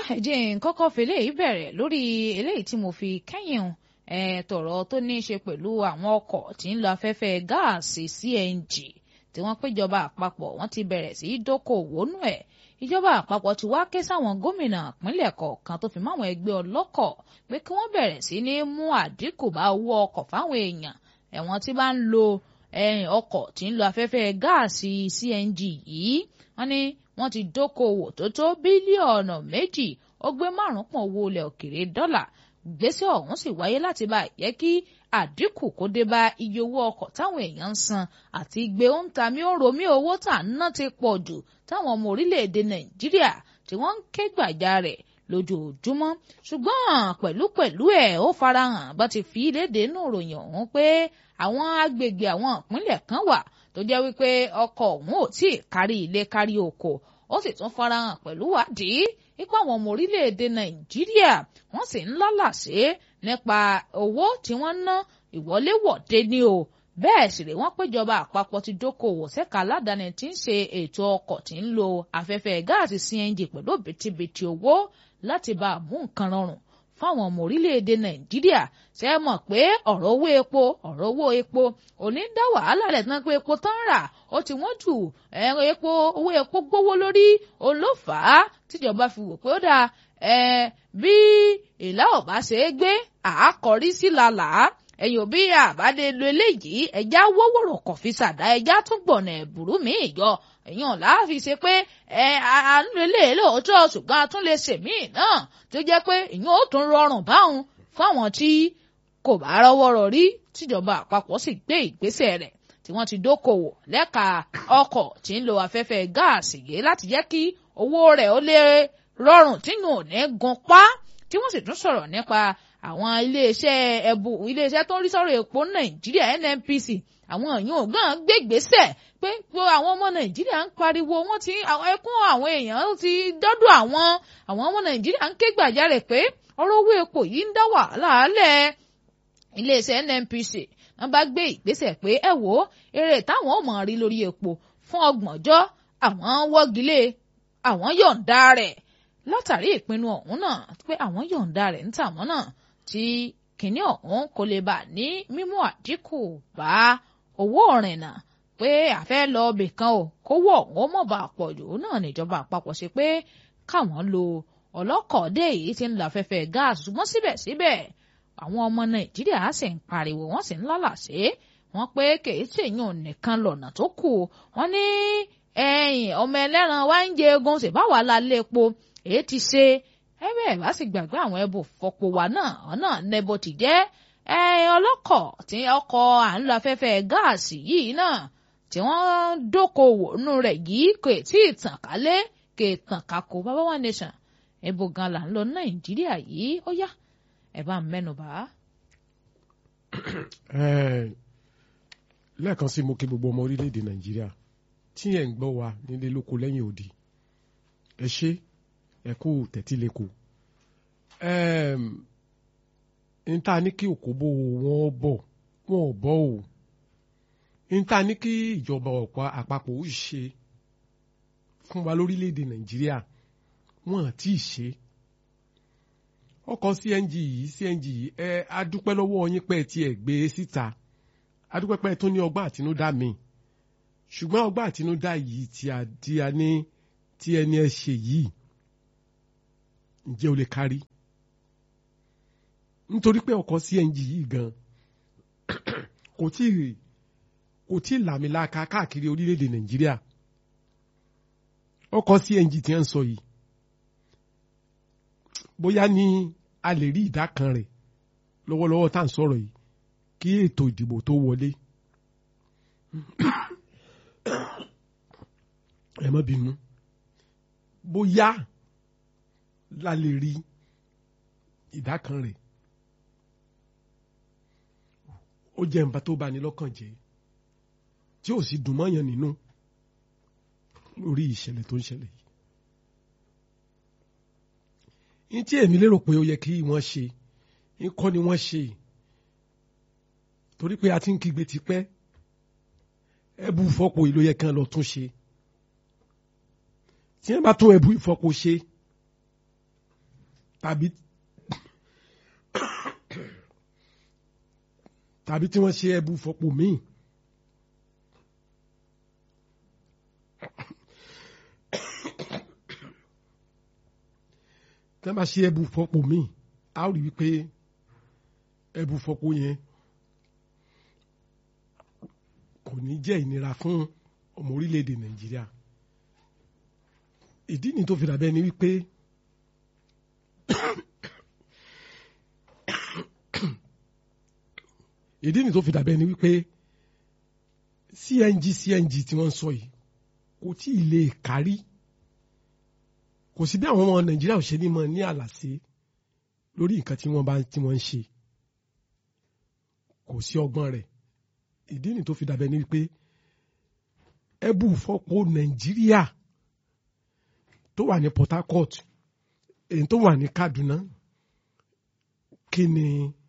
ẹ̀jẹ̀ kọ́kọ́ fèlè yìí bẹ̀rẹ̀ lórí eléyìí tí mo fi kẹ́yìn tọ̀rọ̀ tó ní í ṣe pẹ̀lú àwọn ọkọ̀ tí ń lo afẹ́fẹ́ gáàsì CNG tí wọ́n péjọba àpapọ̀ wọ́n ti bẹ̀rẹ̀ sí í dókòwò nù ẹ̀ ìjọba àpapọ̀ ti wá ké sáwọn gómìnà ìpínlẹ̀ kọ̀ọ̀kan tó fi máwọn ẹgbẹ́ ọlọ́kọ̀ pé kí wọ́n bẹ̀rẹ̀ sí ní mú àdínkù bá owó ọkọ̀ fáwọn èèyàn ẹ̀wọ̀n tí bá ń lo ọkọ̀ tí ń lo afẹ́fẹ́ gáàsì CNG yìí wọ́n ní wọ́n ti dókòwò tó tó bílíọ̀nù méjì ó gbé márùn-ún pọ̀ owó ilẹ̀ òkèrè dọ́là gbèsè ọ̀hún sì wáyé láti bá yẹ kí àdínkù kó dé bá iye owó ọkọ̀ táwọn èèyàn ń san àti gbé ń ta mí ó romí owó tà ń ná ti pọ̀ jù táwọn ọmọ orílẹ̀-èdè nàìjíríà tí wọ́n ń ké gbàjarè lójoojúmọ́ ṣùgbọ́n pẹ̀lúpẹ̀lú ẹ̀ ó farahàn bá ti fi léde inú ìròyìn ọ̀hún pé àwọn agbègbè àwọn ìpínlẹ̀ kan wà tó jẹ́ wípé ọkọ̀ ọ̀hún ò tí ì kárí ilé kárí oko ó sì tún farahàn pẹ̀lú wádìí nípa àwọn ọmọ orílẹ̀-èdè nàìjíríà wọ́n sì ń lálàsé nípa owó tí wọ́n ná ìwọléwọ̀de ní o bẹ́ẹ̀ sì rè wọ́n péjọba àpapọ̀ ti dókòwò ṣẹ́ka aládàáni tí ń ṣe ètò ọkọ̀ tí ń lo afẹ́fẹ́ gáàsì CNG pẹ̀lú òbítíbitì owó láti bá a mú nǹkan rọrùn fáwọn ọmọ orílẹ̀-èdè nàìjíríà ṣe é mọ̀ pé ọ̀rọ̀ owó epo ọ̀rọ̀ owó epo òní ń dá wàhálà rẹ̀ tán pé epo tán rà ó ti wọ́n jù ẹ̀rọ epo owó epo gbówó lórí olófàá tíjọba fi wò pé ó dáa bí ìlà ọ̀bá ṣe é gbé àákọrí sí làlàá ẹ̀yìn òbí àbádé lo eléyìí ẹja wọ́wọ́rọ̀ kọ̀ fi ṣàdá ẹja tún gbọ̀nà ẹ̀bùrú mi yọ ẹ̀yìn ọ̀la fi ṣe pé ẹ à ń lo eléyìí lóòótọ́ ṣùgbọ́n a tún lè ṣèmí náà tó jẹ́ pé ìyẹn ó tún rọrùn báwọn fáwọn tí kò bá rọ́wọ́rọ̀ rí tíjọba àpapọ̀ sì gbé ìgbésẹ̀ rẹ̀ tí wọ́n ti dókòwò lẹ́ka ọkọ̀ tí ń lo afẹ́fẹ́ gáàsì yìí láti jẹ́ kí owó rẹ̀ ó lè rọrùn tí yóò ní gun pa tí wọ́n sì tún sọ̀rọ̀ nípa àwọn iléeṣẹ́ ẹ̀bù iléeṣẹ́ tó ń rí sọ̀rọ̀ epo nàìjíríà nnpc àwọn èèyàn ògán gbégbèsè pé àwọn ọmọ nàìjíríà ń pariwo wọ́n ti ẹkún àwọn èèyàn ti dọ́dọ̀ àwọn àwọn ọmọ nàìjíríà ń ké gbàjarè pé ọ̀rọ̀ owó epo yìí ń dá wàhálà alẹ́ iléeṣẹ́ nnpc wọ́n bá gbé ìgbésẹ̀ pé ẹ wò ó èrè táwọn ò mọ̀ rí lórí epo fún ọgbọ̀njọ́ àwọn wọ́gilé àwọn yọ̀ǹda rẹ̀ látàrí ìpinnu ọ̀hún náà pé àwọn yọ̀ǹda rẹ̀ ń tàwọn náà tí kìnní ọ̀hún kò lè bà ní mímú àdínkù bá owó ìrìnnà pé àfẹ́ lọ ibì kan o kówó ọ̀hún ó mọ̀ bá pọ̀ jù náà níjọba àpapọ̀ ṣe pé káwọn lo ọlọ́kọ̀ọ́dé yìí ti ń lo afẹ́fẹ́ gáàsì ṣùgbọ́n síbẹ̀síbẹ̀ àwọn ọmọ nàìjíríà sì ń pariwo wọ́n sì ń lálàsé wọ́n pé kèé tèèyàn nìkan lọ́nà tó kù wọ́n ní ẹ̀yìn ọmọ ẹlẹ́ran wá ń jẹ egun ṣèbáwá lálẹ́ epo èyí ti ṣe ẹ bẹ́ẹ̀ bá sì gbàgbé àwọn ẹbù fọpo wa náà ọ̀nà nẹ́bọ̀ ti jẹ́ ẹ ọlọ́kọ̀ tí ọkọ̀ à ń lo afẹ́fẹ́ gáàsì yìí náà tí wọ́n dókòwò nù rẹ̀ yìí kò tí ì tàn kálé kò tàn kákó bàbá wa nation ẹbù gan là ń lọ nàìjíríà yìí ó yá ẹ bá ń mẹ́nu bà. lẹ́ẹ̀kan sí mo kí gbogbo ọmọ orílẹ̀-èdè nàìjíríà tí ẹ̀ ń gbọ́ wa nílé lóko lẹ́yìn òdì ẹ ṣé ẹ kú tẹ̀tí lẹ́kọ̀ọ́ n ta ní kí òkóbó wọn bọ̀ wọn ò bọ̀ o n ta ní kí ìjọba ọ̀pá àpapọ̀ ó ṣe fún wa lórílẹ̀‐èdè nàìjíríà wọn àti ṣe ọkọ̀ cng yìí cng yìí ẹ adúpẹ́ lọ́wọ́ yín pẹ́ tí ẹ gbé síta adúpẹ́ pẹ́ tó ní ọgbà àtinúdá mi ṣùgbọ́n ọgbà àtinúdá yìí tí a ní tí ẹni ẹ ṣe yìí ǹjẹ́ o lè kárí nítorí pé ọkọ̀ CNG yìí gan kò tí kò tí làmìlaka káàkiri orílẹ̀-èdè Nàìjíríà ọkọ̀ CNG tí ń sọ yìí bóyá ní a lè rí ìdá kan rẹ̀ lọ́wọ́lọ́wọ́ tá à ń sọ̀rọ̀ yìí kí ètò ìdìbò tó wọlé ẹ má bínú bóyá la lè rí ìdá kan rẹ̀ ó jẹ́ nǹkan tó bá ní lọ́kàn jẹ́ tí ò sì dùn mọ́yàn nínú lórí ìṣẹ̀lẹ̀ tó ń ṣẹlẹ̀ yìí. ní tí èmi lérò pé ó yẹ kí wọ́n ṣe ń kọ́ ni wọ́n ṣe torí pé a ti ń kígbe tipẹ́ ẹbú ìfọ́pò yìí ló yẹ kí wọ́n lọ tún ṣe tí wọ́n bá tún ẹbú ìfọ́pò ṣe tàbí tàbí tí wọ́n ṣe ẹbú fọpo míì tí wọ́n bá ṣe ẹbú fọpo míì a ó rí wípé ẹbú fọpo yẹn kò ní jẹ́ ìnira fún ọmọ orílẹ̀-èdè Nàìjíríà ìdí ni tó fi dàbẹ́ ni wípé ìdí ni tó fi dàbẹ́ ni wípé CNG CNG tí wọ́n ń sọ yìí kò tí ì lè kárí kò sí bí àwọn ọmọ Nàìjíríà ò ṣe ní mọ ní àlàsé lórí nǹkan tí wọ́n bá tí wọ́n ń ṣe kò sí ọgbọ́n rẹ̀ ìdí ni tó fi dàbẹ́ ni wípé ẹbú fọ́pọ̀ Nàìjíríà tó wà ní Port Harcourt èyí tó wà ní Kaduna kí ni